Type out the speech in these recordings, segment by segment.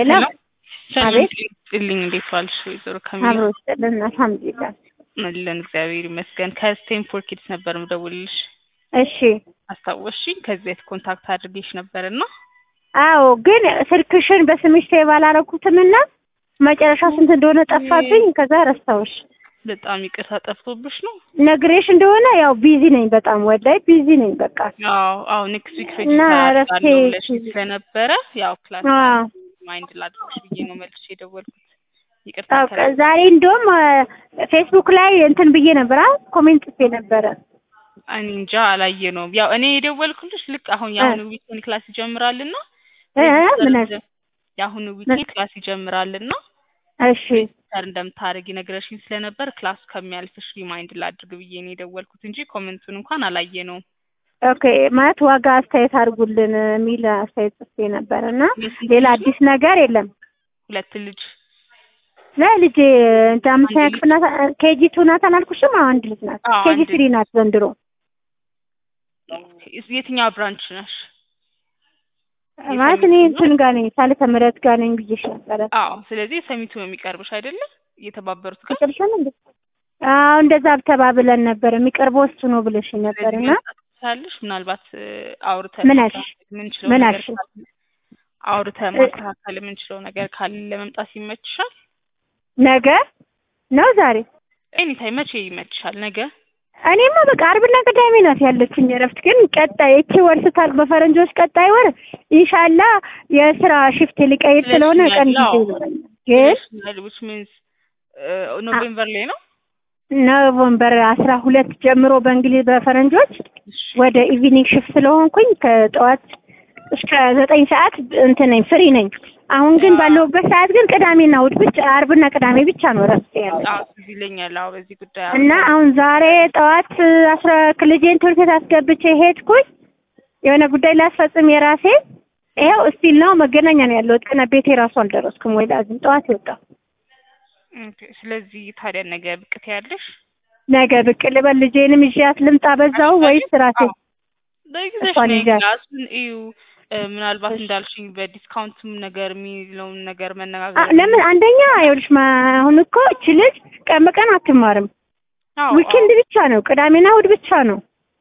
ሄሎ ሰላም አቤት ጥልኝ እንዴት ዋልሽ? ወይዘሮ ካሚላ አብሮ ስጥልን አልሐምዱሊላህ። አለን እግዚአብሔር ይመስገን። ከስቴንፎርድ ኪድስ ነበር ምደውልልሽ። እሺ አስታወስሽኝ? ከዚህ በፊት ኮንታክት አድርጌሽ ነበርና አዎ፣ ግን ስልክሽን በስምሽ ሴቭ አላረኩትምና መጨረሻ ስንት እንደሆነ ጠፋብኝ። ከዛ ረሳሁሽ። በጣም ይቅርታ ጠፍቶብሽ ነው? ነግሬሽ እንደሆነ ያው ቢዚ ነኝ፣ በጣም ወላይ ቢዚ ነኝ። በቃ አዎ አዎ ኔክስት ዊክ እና ሬጅስተር እረፍቴ አደርጋለሁ ብለሽ ስለነበረ ያው ክላስ አዎ ማይንድ ላድርግሽ ብዬ ነው መልሼ የደወልኩት። ይቅርታ አዎ፣ ከላ- ዛሬ እንደውም ፌስቡክ ላይ እንትን ብዬ ነበር፣ አ ኮሜንት ጽፌ ነበረ። እኔ እንጃ አላየ ነው። ያው እኔ የደወልኩልሽ ልክ አሁን የአሁኑ ዊኬንድ ክላስ ይጀምራልና እ ምን ሬጅስተር የአሁኑ ዊኬንድ ክላስ ይጀምራልና እሺ ሬጅስተር እንደምታደርጊ ነግረሽኝ ስለነበር ክላስ ከሚያልፍሽ ሪማይንድ ላድርግ ብዬ ነው የደወልኩት እንጂ ኮሜንቱን እንኳን አላየ ነው። ኦኬ ማለት ዋጋ አስተያየት አድርጉልን የሚል አስተያየት ጽፌ ነበር እና ሌላ አዲስ ነገር የለም። ሁለት ልጅ ለልጄ እንደ አምስተኛ ክፍል ናት። ኬጂ ቱ ናት አላልኩሽም? አዎ አንድ ልጅ ናት። አዎ፣ ኬጂ አንድ ስሪ ናት ዘንድሮ። የትኛው ብራንች ነሽ? ማለት እኔ እንትን ጋር ነኝ ሳልተ ምህረት ጋር ነኝ ብዬሽ ነበረ። አዎ፣ ስለዚህ ሰሚቱ ነው የሚቀርብሽ አይደለ? እየተባበሩት ጋር ቅጥልሽን እንዴ? አዎ እንደዛ ተባብለን ነበር። የሚቀርበው እሱ ነው ብለሽ ነበር እና ሳልሽ ምናልባት እ፣ አውርተን ምን አልሽ? የምንችለው ምን ነገር አልሽ? ካለ አውርተን ማስተካከል የምንችለው ነገር ካለ ለመምጣት ይመችሻል? ነገ ነው ዛሬ? ኤኒታይም መቼ ይመችሻል? ነገ እኔማ በቃ አርብና ቅዳሜ ናት ያለችኝ እረፍት። ግን ቀጣይ እቺ ወር ስታልቅ በፈረንጆች ቀጣይ ወር ኢንሻላ የስራ ሽፍት ሊቀይር ስለሆነ ቀን ጊዜ አዎ። ይኖረኛል። ግን which means ኖቬምበር ላይ ነው። ኖቨምበር አስራ ሁለት ጀምሮ በእንግሊዝ በፈረንጆች እሺ፣ ወደ ኢቪኒንግ ሽፍት ስለሆንኩኝ ከጠዋት እስከ ዘጠኝ ሰዓት እንትን ነኝ ፍሪ ነኝ። አሁን ግን ባለሁበት ሰዓት ግን ቅዳሜና እሑድ ብቻ አርብና ቅዳሜ ብቻ ነው እረፍት ያለ አዎ ትዝ ይለኛል። አዎ በዚህ ጉዳይ አዎ። እና አሁን ዛሬ ጠዋት አስራ ልጄን ትምህርት ቤት አስገብቼ ሄድኩኝ የሆነ ጉዳይ ላስፈጽም የራሴ ይኸው እስቲል ነው መገናኛ ነው ያለሁት። ገና ቤቴ ራሱ አልደረስኩም። ወይ ላዝም ጠዋት የወጣሁ ኦኬ፣ ስለዚህ ታዲያ ነገ ብቅ ትያለሽ? ነገ ብቅ ልበል ልጄንም ይዣት ልምጣ በዛው ወይስ ራሴ አዎ። በጊዜሽ እሷን ነይ ይዣት። ክላሱን እዩ። እ፣ ምናልባት እንዳልሽኝ በዲስካውንትም ነገር የሚለውን ነገር አ- መነጋገር ለምን አንደኛ ይኸውልሽ ማ- አሁን እኮ እች ልጅ ቀን በቀን አትማርም። አዎ ዊኬንድ ብቻ ነው ቅዳሜና እሑድ ብቻ ነው።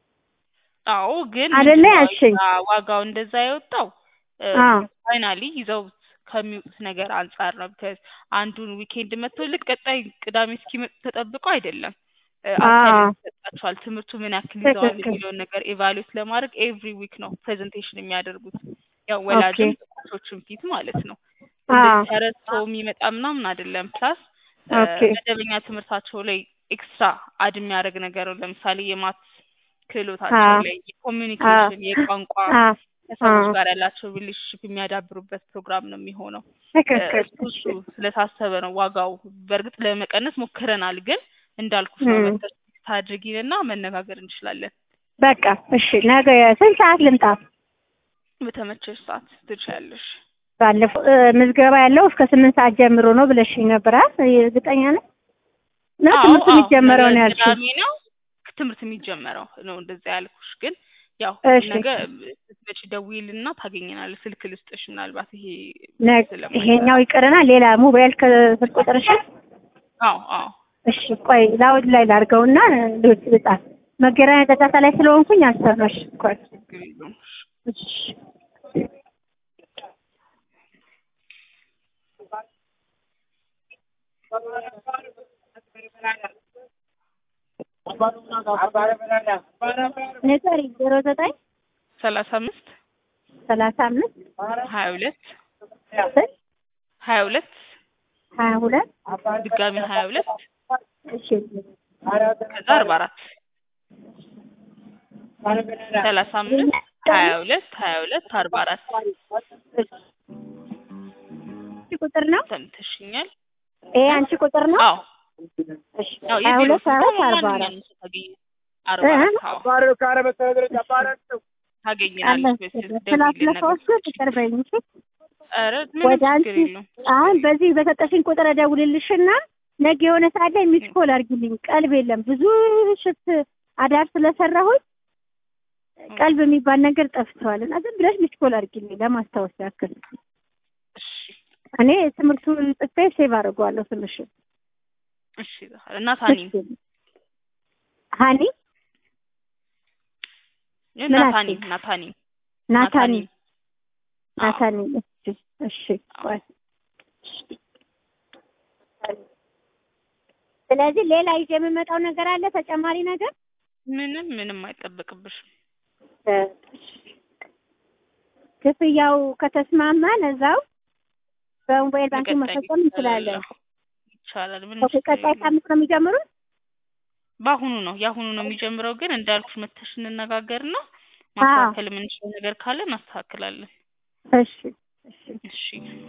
አዎ ግን አይደለ ምንድነው ያልሽኝ? ያ ዋጋው እንደዛ የወጣው አዎ ፋይናሊ ይዘው ከሚወጡት ነገር አንጻር ነው። ቢካዝ አንዱን ዊኬንድ መጥቶ ልክ ቀጣይ ቅዳሜ እስኪመጡ ተጠብቀው አይደለም እ፣ አዎ። አሳይመንት ይሰጣቸዋል። ትምህርቱ ምን ያክል ይዘዋል ትክክል። የሚለውን ነገር ኤቫሉዌት ለማድረግ ኤቭሪ ዊክ ነው ፕሬዘንቴሽን የሚያደርጉት ያው ወላጅም ኮቾችም ፊት ማለት ነው። አዎ እንደዚህ ተረድቶ የሚመጣ ምናምን አይደለም። ፕላስ ኦኬ መደበኛ ትምህርታቸው ላይ ኤክስትራ አድ የሚያደርግ ነገር ነው። ለምሳሌ የማት ክህሎታቸው አዎ ላይ የኮሚኒኬሽን፣ የቋንቋ አዎ ከሰዎች አዎ ጋር ያላቸው ሪሌሽንሽፕ የሚያዳብሩበት ፕሮግራም ነው የሚሆነው። ትክክል። እሱ እሱ ስለታሰበ ነው ዋጋው። በእርግጥ ለመቀነስ ሞክረናል፣ ግን እንዳልኩሽ ነው እም። መተሽ ታድርጊንና መነጋገር እንችላለን። በቃ እሺ፣ ነገ ስንት ሰዓት ልምጣ? በተመቸሽ ሰዓት ትችያለሽ። ባለፈው እ፣ ምዝገባ ያለው እስከ ስምንት ሰዓት ጀምሮ ነው ብለሽኝ ነበር አይደል? እርግጠኛ ነኝ ነው አዎ ትምህርቱ አዎ፣ የሚጀመረው ነው ነገ ያልሽኝ? ቅዳሜ ነው ትምህርት የሚጀመረው ነው እንደዛ ያልኩሽ። ግን ያው እሺ ነገ ስትመጪ ደውዪልና ታገኘናለሽ። ስልክ ልስጥሽ ምናልባት ይሄ ነገ ስለማይሰራ ይሄኛው ይቅርና ሌላ ሞባይል ከስልክ ቁጥርሽ አዎ አዎ እሺ፣ ቆይ ላውድ ላይ ላድርገውና ልውጥ ልጣት መገናኛ ጫጫታ ላይ ስለሆንኩኝ አልሰማሽ እኮ ችግር የለውም። እሺ ንገሪ ዜሮ ዘጠኝ ሰላሳ አምስት ሰላሳ አምስት ሀያ ሁለት ስንት ሀያ ሁለት ሀያ ሁለት ድጋሚ ሀያ ሁለት እሺ ከዛ አርባ አራት ሰላሳ አምስት ሀያ ሁለት ሀያ ሁለት አርባ አራት እሺ ቁጥር ነው ሰምተሽኛል? ይሄ አንቺ ቁጥር ነው አዎ እሺ አዎ ሀያ የቢሮ ሁለት ስልክ አራት አርባ አራት ማንኛውም ሰው ታገኝ አርባ አራት አዎ ታገኘናለች። በስልክ ደውዪልን ስላስለፋው ነገር ፍቅር በይኝ እሺ ኧረ ምንም ወደ አንቺ ችግር የለውም። አሁን በዚህ በሰጠሽኝ ቁጥር እደውልልሽና ነገ የሆነ ሰዓት ላይ ሚስ ኮል አድርጊልኝ። ቀልብ የለም ብዙ ሽፍት አዳር ስለሰራሁኝ ቀልብ የሚባል ነገር ጠፍተዋል እና ዝም ብለሽ ሚስ ኮል አድርጊልኝ ለማስታወስ ያክል። እሺ እኔ ትምህርቱን ጽፌ ሴቭ አድርገዋለሁ ስምሽን። እሺ ዛህራ እና ታኒ እሺ። ሀኒ ምን ናታኒ አልሽኝ? ናታኒ ናታኒ አዎ። ናታኒ እሺ እሺ ቆይ። ስለዚህ ሌላ ይዤ የምመጣው ነገር አለ ተጨማሪ ነገር ምንም ምንም አይጠበቅብሽም። ክፍያው ከተስማማን እዛው በሞባይል ባንክ በቀጣይ መፈጸም እንችላለን። ይቻላል። ምንም ኦኬ፣ ችግር ቀጣይ የለውም። ሳምንት ነው የሚጀምሩት? በአሁኑ ነው የአሁኑ ነው የሚጀምረው። ግን እንዳልኩሽ መተሽ እንነጋገርና ማስተካከል የምንችለው ነገር ካለ እናስተካክላለን። እሺ እሺ እሺ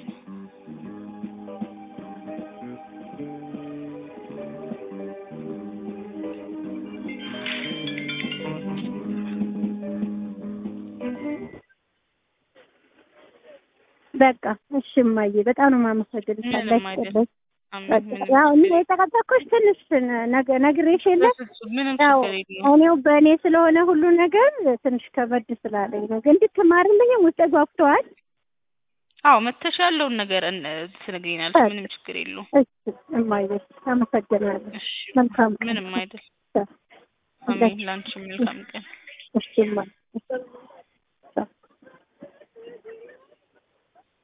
በቃ እሺ እማዬ በጣም ነው የማመሰግንሽ። ምንም አላህ አይደል። ይስጥልኝ። አሜን። በቃ ምንም ያው እኔ ችግር የተቀበልኩሽ ትንሽ ነገ ነግሬሽ የለ በፍጹም ምንም ያው ችግር የለውም። እኔው በእኔ ስለሆነ ሁሉ ነገር ትንሽ ከበድ ስላለኝ ነው። ግን እንድትማርልኝ ውስጤ ጓጉተዋል። አዎ መተሽ ያለውን ነገር እን- ትነግሪናለሽ። ምንም ችግር የለውም። እሺ እማዬ አመሰግናለሁ። እሺ መልካም ቀን። ምንም አይደል። እሺ አሜን። ላንቺ መልካም ቀን። እሺ እማዬ